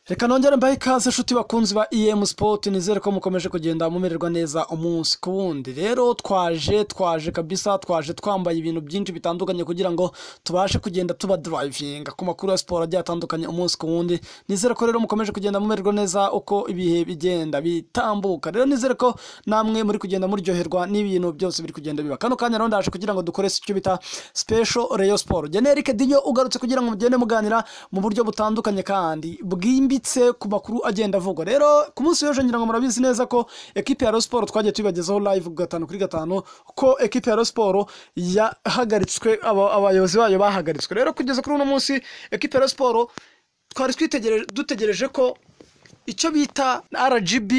reka nongere mbahe ikaze inshuti bakunzi ba emu sipoti nizere ko mukomeje kugenda mumererwa neza umunsi ku wundi rero twaje twaje kabisa twaje twambaye ibintu byinshi bitandukanye kugira ngo tubashe kugenda tuba durayivinga ku makuru ya siporo agiye atandukanye umunsi ku wundi nizere ko rero mukomeje kugenda mumererwa neza uko ibihe bigenda bitambuka rero nizere ko namwe muri kugenda muryoherwa n'ibintu byose biri kugenda biba kano kanya rero ndaje kugira ngo dukore icyo bita special reyo siporo generic dinyo ugarutse kugira ngo mugende muganira mu buryo butandukanye kandi bwimbitse ku makuru agenda avugwa rero ku munsi w'ejo ngira ngo murabizi neza ko ekipi ya siporo twagiye tubibagezaho live gatanu kuri gatanu ko ekipi ya siporo yahagaritswe aba- abayobozi bayo bahagaritswe rero kugeza kuri uno munsi ekipi ya siporo twari twitegereje dutegereje ko icyo bita rgb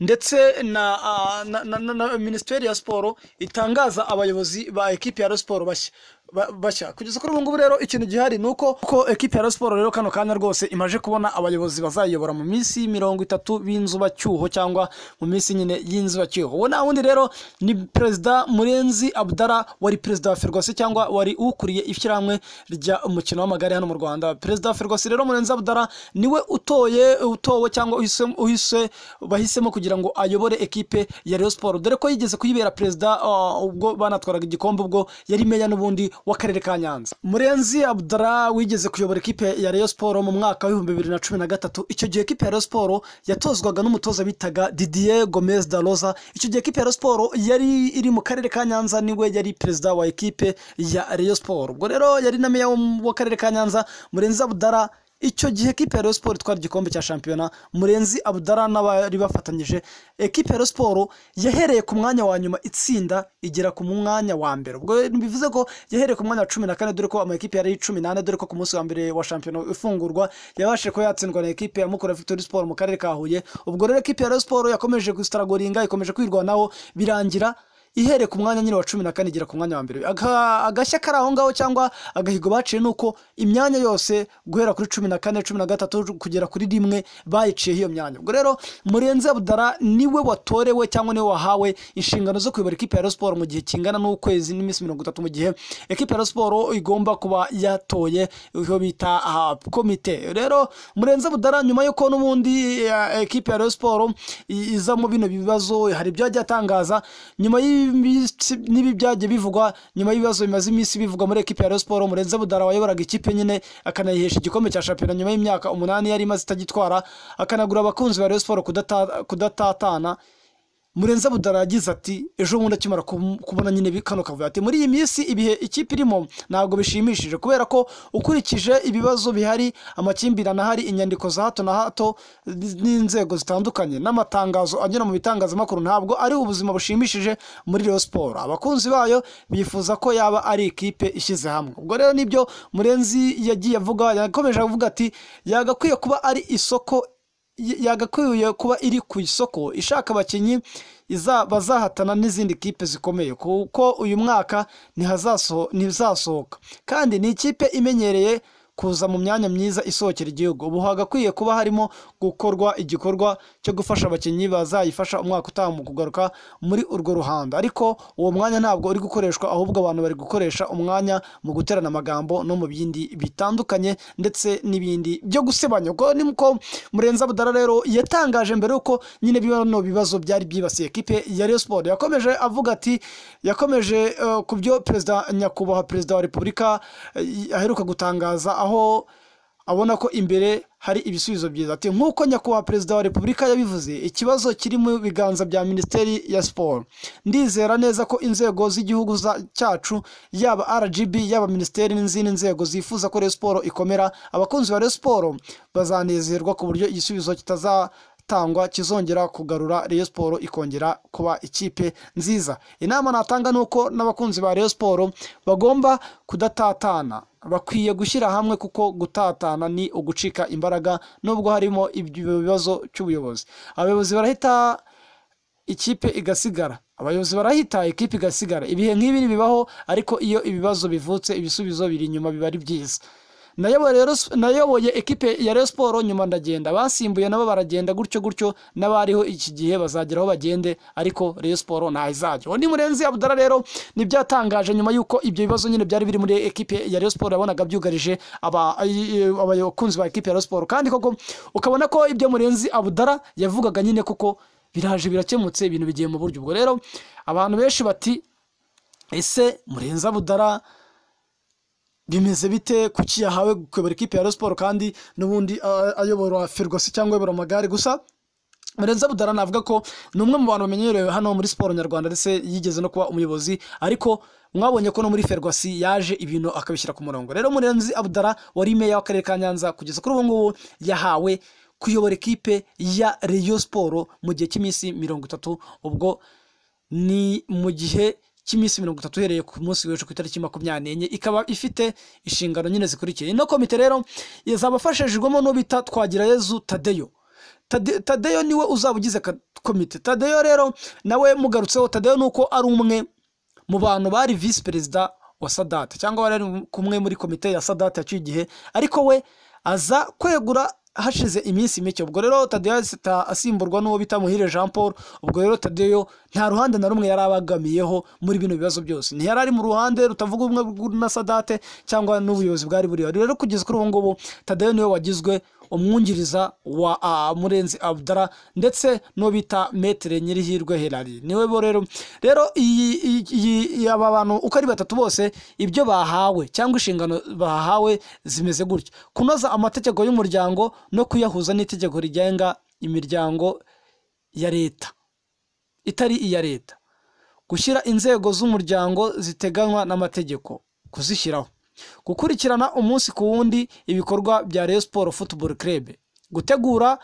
ndetse na, ah, na, na, na, na minisiteri ya siporo itangaza abayobozi ba ekipi ya Rayon siporo bashya ba- bashya kugeza kuri ubu ngubu rero ikintu gihari ni uko ko ekipi ya Rayon siporo rero kano kanya rwose imaje kubona abayobozi bazayiyobora mu minsi mirongo itatu b'inzubacyuho cyangwa mu minsi nyine y'inzubacyuho uwo nta wundi rero ni perezida murenzi abdara wari perezida wa ferwasi cyangwa wari ukuriye ishyirahamwe rya umukino w'amagare hano mu rwanda perezida wa ferwasi rero murenzi abdara niwe utoye utowe cyangwa uhisemo- uhise bahisemo kugira ngo ayobore ekipe ya Rayon Sport dore ko yigeze kuyibera perezida uh, ubwo banatwaraga igikombe ubwo yari meya n'ubundi w'akarere ka Nyanza Murenzi Abdara wigeze kuyobora ekipe ya Rayon Sport mu mwaka w'ibihumbi bibiri na cumi na gatatu icyo gihe ekipe ya Rayon Sport yatozwaga n'umutoza bitaga Didier Gomez da Rosa icyo gihe ekipe ya Rayon Sport yari iri mu karere ka Nyanza niwe yari perezida wa ekipe ya Rayon Sport ubwo rero yari na meya wo- w'akarere ka Nyanza Murenzi Abdara icyo gihe ekipe ya Rayon Sport itwara igikombe cya shampiyona murenzi abdara n'abari bafatanyije ekipe ya Rayon Sport yahereye ku mwanya wa nyuma itsinda igera ku mwanya wa mbere ubwo bivuze ko yahereye ku mwanya wa cumi na kane dore ko amakipe yari cumi n'ane dore ko ku munsi wa mbere wa shampiyona ifungurwa yabashije kuba yatsindwa na ekipe ya Mukura Victory Sport mu karere ka Huye ubwo rero ekipe ya Rayon Sport yakomeje gusitaragoringa ikomeje kwirwanaho birangira ihere ku mwanya nyine wa cumi na kane igera ku mwanya wa mbere Aga- agashya kari aho ngaho cyangwa agahigo baciye ni uko imyanya yose guhera kuri cumi na kane cumi na gatatu kugera kuri rimwe bayiciyeho iyo myanya ubwo rero murenzi abdara niwe watorewe cyangwa niwe wahawe inshingano zo kuyobora ekipe ya Rayon siporo mu gihe kingana n'ukwezi n'iminsi mirongo itatu mu gihe ekipe ya Rayon siporo igomba kuba yatoye iyo bita aha, komite rero murenzi abdara nyuma y'uko n'ubundi eh, ekipe ya Rayon siporo i- iza mu bino bibazo hari ibyo yagiye atangaza nyuma y'iminsi n'ibi byagiye bivugwa nyuma y'ibibazo bimaze iminsi bivugwa muri ekipe ya Rayon Sport Murenzi Budara wayoboraga ikipe nyine akanayihesha igikombe cya shampiyona nyuma y'imyaka umunani yari imaze itagitwara akanagura abakunzi ba Rayon Sport kudata- kudatatana murenze budara yagize ati ejo bundi akimara kum- kubona nyine bi- kano kavuyo ati muri iyi minsi ibihe ikipe irimo ntabwo bishimishije kubera ko ukurikije ibibazo bihari amakimbirane ahari inyandiko za hato na hato n'inzego zitandukanye n'amatangazo anyura mu bitangazamakuru ntabwo ari ubuzima bushimishije muri Rayon Sport abakunzi bayo bifuza ko yaba ari ikipe ishyize hamwe ubwo rero nibyo murenzi yagiye avuga yakomeje avuga ati yagakwiye kuba ari isoko y- yagakwiye kuba iri ku isoko ishaka abakinnyi iza- bazahatana n'izindi kipe zikomeye kuko uyu mwaka ntihazaso- ntizasohoka kandi ni ikipe imenyereye kuza mu myanya myiza isohokera igihugu ubu hagakwiye kuba harimo gukorwa igikorwa cyo gufasha abakinnyi bazayifasha umwaka utaha mu kugaruka muri urwo ruhando ariko uwo mwanya ntabwo uri gukoreshwa ahubwo abantu bari gukoresha umwanya mu guterana amagambo no mu bindi bitandukanye ndetse n'ibindi byo gusebanya ubwo ni uko murenza budara rero yatangaje mbere yuko nyine bino bibazo byari byibasiye ekipe ya Rayon Sport yakomeje avuga ati yakomeje eh, ku byo perezida nyakubahwa perezida wa repubulika eh, aheruka gutangaza aho abona ko imbere hari ibisubizo byiza ati nk'uko nyakubahwa perezida wa repubulika yabivuze ikibazo kiri mu biganza bya minisiteri ya siporo ndizera neza ko inzego z'igihugu za- cyacu yaba rgb yaba minisiteri n'izindi nzego zifuza ko Rayon siporo ikomera abakunzi ba Rayon siporo bazanezerwa ku buryo igisubizo kitazatangwa kizongera kugarura Rayon siporo ikongera kuba ikipe nziza inama natanga ni uko n'abakunzi ba Rayon siporo bagomba kudatatana bakwiye gushyira hamwe kuko gutatana ni ugucika imbaraga nubwo harimo ibyo bibazo cy'ubuyobozi abayobozi barahita ikipe igasigara abayobozi barahita ikipe igasigara ibihe nk'ibi bibaho ariko iyo ibibazo bivutse ibisubizo biri inyuma biba ari byiza nayoboye rero nayoboye ekipe ya Rayon Sports nyuma ndagenda abasimbuye nabo baragenda gutyo gutyo n'abariho iki gihe bazageraho bagende ariko Rayon Sports ntaho izajya uwo ni murenzi abudara rero nibyatangaje nyuma y'uko ibyo bibazo nyine byari biri muri ekipe ya Rayon Sports yabonaga byugarije aba- abakunzi ba ekipe ya Rayon Sports kandi koko ukabona ko ibyo murenzi abudara yavugaga nyine kuko biraje birakemutse ibintu bigiye mu buryo ubwo rero abantu benshi bati ese murenzi abudara bimeze bite kuki yahawe kuyobora ikipe ya Rayon Sports kandi n'ubundi ah, ayobora Ferguson cyangwa ayobora amagare gusa Murenzi Abudara navuga ko ni umwe mu bantu bamenyerewe hano muri siporo nyarwanda ndetse yigeze no kuba umuyobozi ariko mwabonye ko no muri Ferguson yaje ibintu akabishyira ku murongo rero Murenzi Abudara wari meya w'akarere ka Nyanza kugeza kuri ubu ngubu yahawe kuyobora ikipe ya Rayon Sports mu gihe cy'iminsi mirongo itatu ubwo ni mu gihe cy'iminsi mirongo itatu uhereye ku munsi w'ejo ku itariki makumyabiri n'enye ikaba ifite inshingano nyine zikurikiye ino komite rero izaba afashijwemo n'uwo bita Twagirayezu Tadeyo Tade- Tadeyo niwe uzaba ugize ka- komite Tadeyo rero nawe mugarutseho Tadeyo ni uko ari umwe mu bantu bari visi perezida wa sadate cyangwa wari ari kumwe muri komite ya sadate yaciye igihe ariko we aza kwegura hashize iminsi mike ubwo rero tadeyo ahita asimburwa n'uwo bita muhire jean paul ubwo rero tadeyo nta ruhande na rumwe yari abagamiyeho muri bino bibazo byose ntiyari ari mu ruhande rutavuga ubumwe bw- na sadate cyangwa n'ubuyobozi bwari buriho rero kugeza kuri ubu ngubu tadeyo niwe wagizwe umwungiriza wa ah, murenzi abdara ndetse n'uwo bita metere nyirihirwe herari niwe bo rero rero iyi- iyi- iyi- aba bantu uko ari batatu bose ibyo bahawe cyangwa inshingano bahawe zimeze gutya kunoza amategeko y'umuryango no kuyahuza n'itegeko rigenga imiryango ya leta itari iya leta gushyira inzego z'umuryango ziteganywa n'amategeko kuzishyiraho gukurikirana umunsi ku wundi ibikorwa bya Rayon Sports Football Club gutegura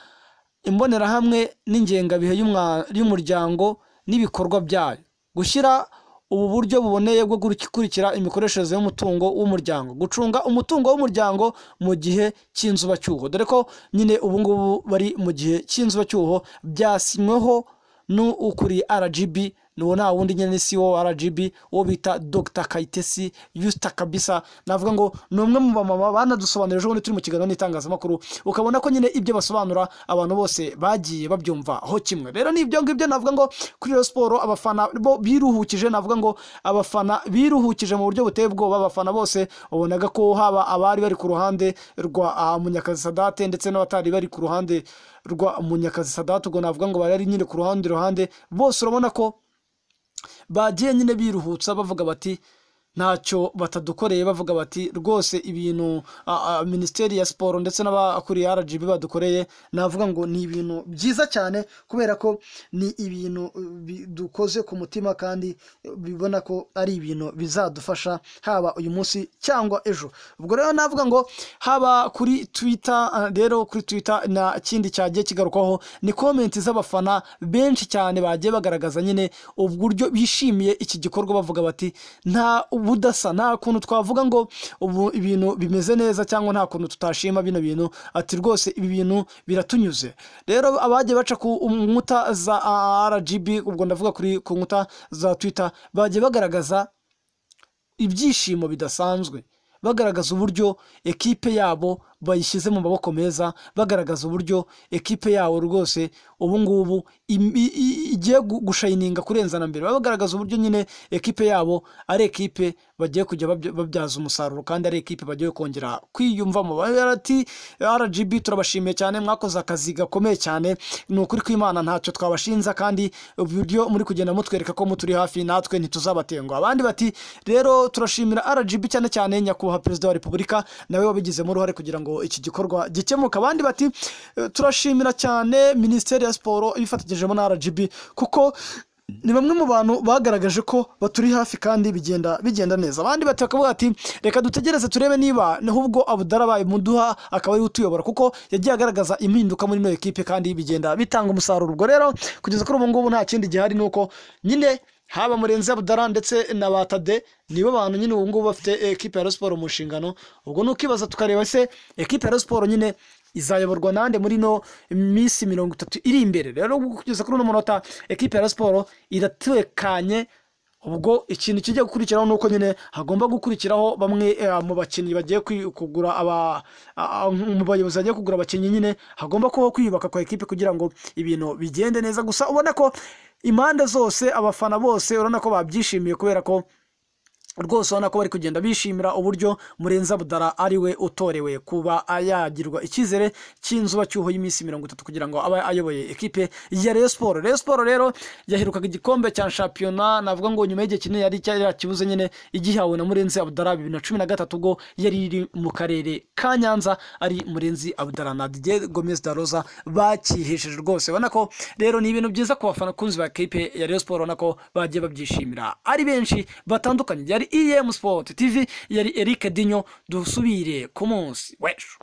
imbonerahamwe n'ingengabihe y'umwa- y'umuryango n'ibikorwa byayo gushyira ubu buryo buboneye bwo gukurikira imikoreshereze y'umutungo w'umuryango gucunga umutungo w'umuryango mu gihe cy'inzubacyuho dore ko nyine ubu ngubu bari mu gihe cy'inzubacyuho byasinyweho n'ukuriye RGB nuwo nta wundi nyine si wo RGB uwo bita Dr Kayitesi Yusta Kabisa navuga ngo ni umwe mu bamama banadusobanurira ejo bundi turi mu kiganiro n'itangazamakuru ukabona ko nyine ibyo basobanura abantu bose bagiye babyumva ho kimwe rero ni ibyo ngibyo navuga ngo kuri Rayon Sports abafana bo biruhukije navuga ngo abafana biruhukije mu buryo buteye ubwoba abafana bose wabonaga ko haba abari bari ku ruhande rwa ah, Munyakazi Sadate ndetse n'abatari bari ku ruhande rwa Munyakazi Sadate ubwo navuga ngo bari ari nyine ku ruhande ruhande bose urabona ko bagiye nyine biruhutsa bavuga bati ntacyo batadukoreye bavuga bati rwose ibintu a- a, minisiteri ya siporo ndetse n'abakuriye rgb badukoreye navuga ngo ni ibintu byiza cyane kubera ko ni ibintu uh, bi- dukoze ku mutima kandi uh, bibona ko ari ibintu bizadufasha haba uyu munsi cyangwa ejo ubwo rero navuga ngo haba kuri twitter uh, rero kuri twitter na kindi cyagiye kigarukwaho ni komenti z'abafana benshi cyane bagiye bagaragaza nyine uburyo bishimiye iki gikorwa bavuga bati nta ubudasa nta kuntu twavuga ngo ubu ibintu bimeze neza cyangwa nta kuntu tutashima bino bintu ati rwose ibi bintu biratunyuze rero abagiye baca ku nkuta za rgb ubwo ndavuga kuri ku nkuta za twitter bagiye bagaragaza ibyishimo bidasanzwe bagaragaza uburyo ekipe yabo bayishyize mu maboko meza bagaragaza uburyo ekipe yabo rwose ubu ngubu im- i- i- igiye gu- gushayininga kurenza na mbere bagaragaza uburyo nyine ekipe yabo ari ekipe bagiye kujya babya- babyaza umusaruro kandi ari ekipe bagiye kongera kwiyumvamo Bagira ati rgb turabashimiye cyane mwakoze akazi gakomeye cyane ni ukuri kw'imana ntacyo twabashinza kandi uburyo muri kugenda mutwereka ko muturi hafi natwe ntituzabatengwa abandi bati rero turashimira rgb cyane cyane nyakubahwa perezida wa repubulika nawe wabigizemo uruhare kugira ngo iki gikorwa gikemuke abandi bati "Eh, turashimira cyane minisiteri ya siporo ibifatanyijemo na rgb kuko ni bamwe mu bantu bagaragaje ko baturi hafi kandi bigenda bigenda neza abandi bati bakavuga ati reka dutegereze turebe niba n'ubwo abudara abaye muduha akaba ariwe utuyobora kuko yagiye agaragaza impinduka muri ino ekipe kandi bigenda bitanga umusaruro ubwo rero kugeza kuri ubu ngubu nta kindi gihari ni uko nyine haba murenzi abudara ndetse na batade nibo bantu nyine ubu ngubu bafite ekipe ya Rayon Sports mu nshingano ubwo ni ukibaza tukareba se ekipe ya Rayon Sports nyine izayoborwa nande muri ino minsi mirongo itatu iri imbere rero kugeza kuri uno munota ekipe ya Rayon Sports iratekanye ubwo ikintu kijya gukurikiraho ni uko nyine hagomba gukurikiraho bamwe eh, mu bakinnyi bagiye kwi- kugura aba a- a- mu bayobozi bagiye kugura abakinnyi nyine hagomba kubaho kwiyubaka kwa ekipi kugira ngo ibintu bigende neza gusa ubona ko impande zose abafana bose urabona ko babyishimiye kubera ko rwose urabona ko bari kugenda bishimira uburyo murenza budara ariwe utorewe kuba yagirwa icyizere cy'inzuba cyuho y'iminsi mirongo itatu kugira ngo abe ayoboye ekipe ya Rayon Sport Rayon Sport rero yaherukaga igikombe cya shampiyona navuga ngo nyuma y'igihe kinini yari cyari yakibuze nyine igihawe na Murenzi Abdara bibiri na cumi na gatatu ubwo yari iri mu karere ka Nyanza ari Murenzi Abdara na Didier Gomez da Rosa bakihesheje rwose ubona ko rero ni ibintu byiza ku bafana kunzi ba ekipe ya Rayon Sport urabona ko bagiye babyishimira ari benshi batandukanye yari EM Sport TV yari Eric Dinyo dusubire ku munsi w'ejo